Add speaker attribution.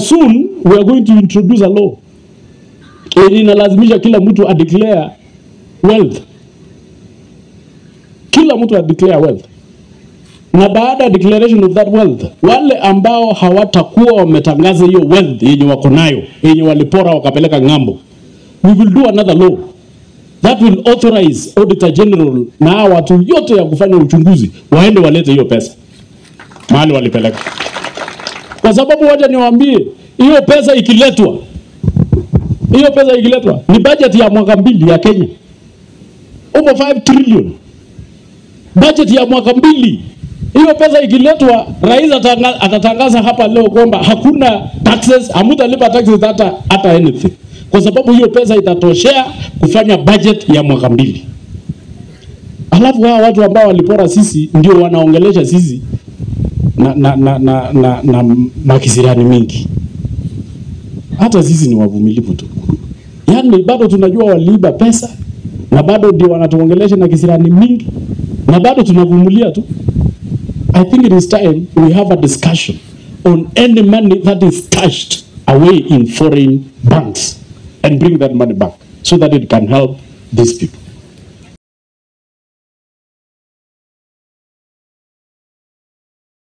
Speaker 1: soon we are going to introduce a law yenye inalazimisha kila mtu adeclare wealth, kila mtu adeclare wealth, na baada ya declaration of that wealth, wale ambao hawatakuwa wametangaza hiyo wealth yenye wako nayo yenye walipora wakapeleka ng'ambo, we will do another law that will authorize auditor general na hawa watu yote ya kufanya uchunguzi waende walete hiyo pesa mahali walipeleka, kwa sababu wacha niwaambie, hiyo pesa ikiletwa, hiyo pesa ikiletwa ni budget ya mwaka mbili ya Kenya, over 5 trillion budget ya mwaka mbili. Hiyo pesa ikiletwa, rais atanga, atatangaza hapa leo kwamba hakuna taxes, hamutalipa taxes hata hata anything, kwa sababu hiyo pesa itatoshea kufanya budget ya mwaka mbili. Alafu hawa watu ambao walipora sisi ndio wanaongelesha sisi na, na, na, na, na, na makisirani mingi. Hata sisi ni wavumilivu tu, yaani bado tunajua waliiba pesa na bado ndio wanatuongelesha na kisirani mingi na bado tunavumilia tu. I think it is time we have a discussion on any money that is stashed away in foreign banks and bring that money back so that it can help these people.